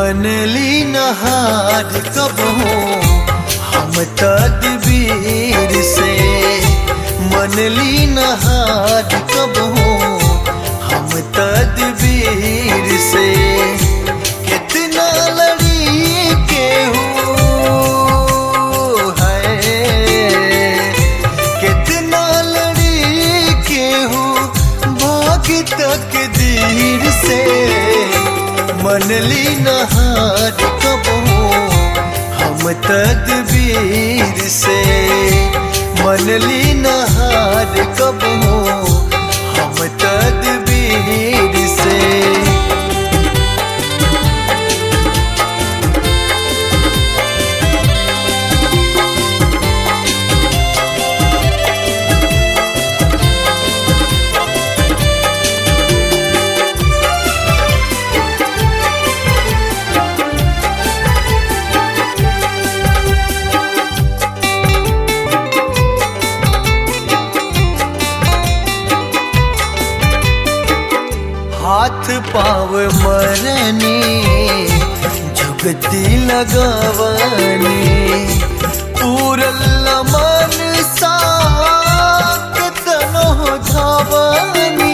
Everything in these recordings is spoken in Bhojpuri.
बनली नहार कब हो हम तदबीर से मनली नहार कब हो हम तदबीर से कितना लड़ी के हो है कितना लड़ी के हो भाग तक दीर से मनली नहार कब हो हम तदबीर से मनली नहार कब हो हम तदबीर से हाथ पाव मरनी जुगती लगवनी पूरल मन साक तनो धावनी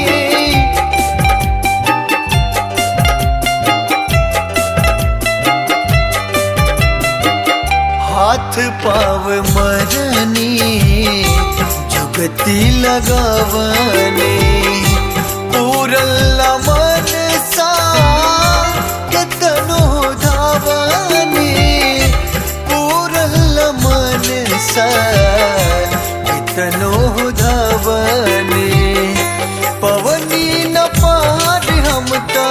हाथ पाव मरनी जुगती लगवनी पूरल मन सा कितनो धावनी पूरल मन सा कितनो धावनी पवनी न पार हम ता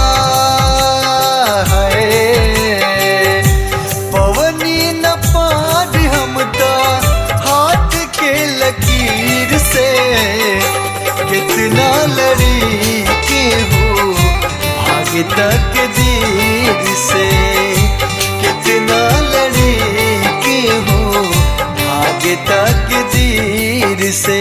है पवनी न पार हम ता हाथ के लकीर से कितना लड़ी के हो भाग्य तक दीर से कितना लड़ी के हो भाग्य तक दीर से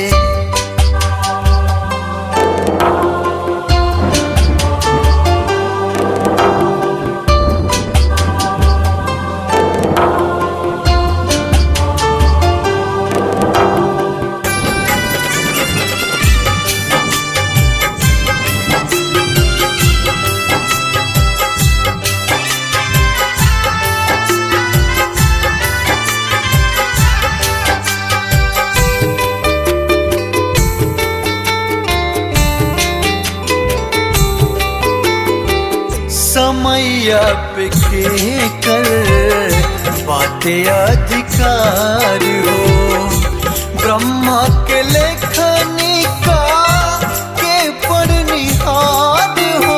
समैया पे के कर बातें अधिकार हो ब्रह्मा के लेखनी का के पढ़निहार हो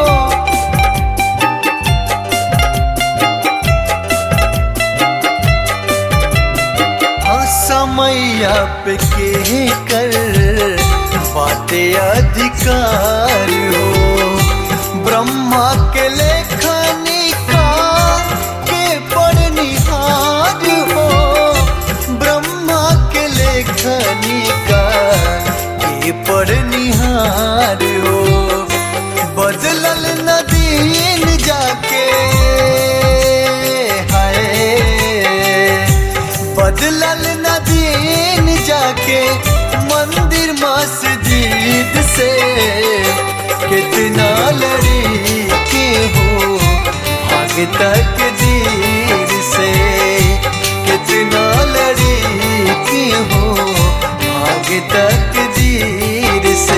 हाँ समैया पे के कर बातें अधिकार हो ब्रह्मा के लेखनी का के पढ़निहार हो ब्रह्मा के लेखनी का के पढ़निहार हो बदलल नदीन जाके हाय बदलल नदीन जाके मंदिर मस्जिद से कितना लड़ी के हो भाग तक दीर से कितना लड़ी के हो भाग तक दीर से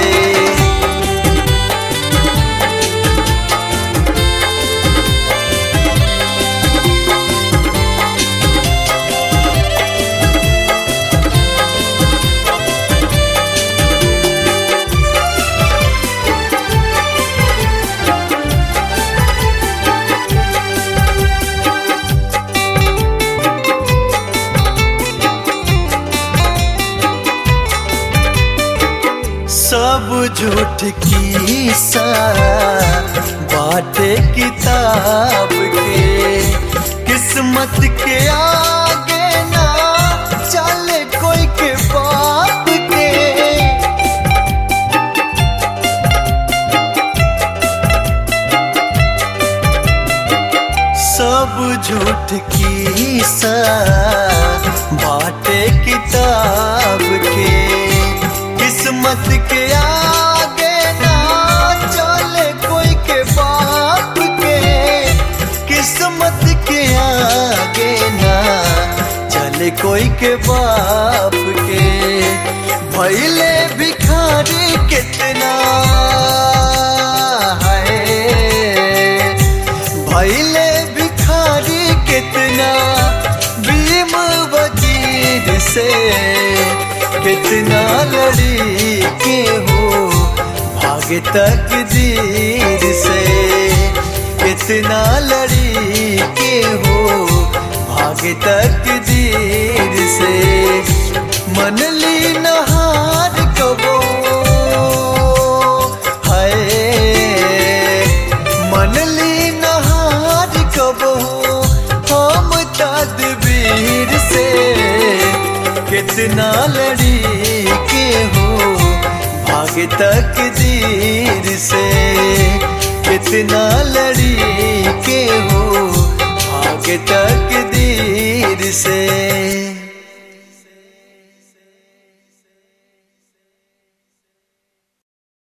सब झूठ की सा बाटे किताब के किस्मत के आगे ना चले कोई के बाप के झूठ की सा बाटे किताब के किस्मत के आगे ना चले कोई के बाप के किस्मत के आगे ना चले कोई के बाप के भैले भिखारी कितना है भैले भिखारी कितना भीम वकील से कितना लड़ी के हो भाग्य तकदीर से कितना लड़ी के हो भाग्य तकदीर से मन ली नहार कबो है मन ली नहार कबो हम तदबीर से कितना लड़ी के हो भाग्य तकदीर से कितना लड़ी के हो भाग्य तक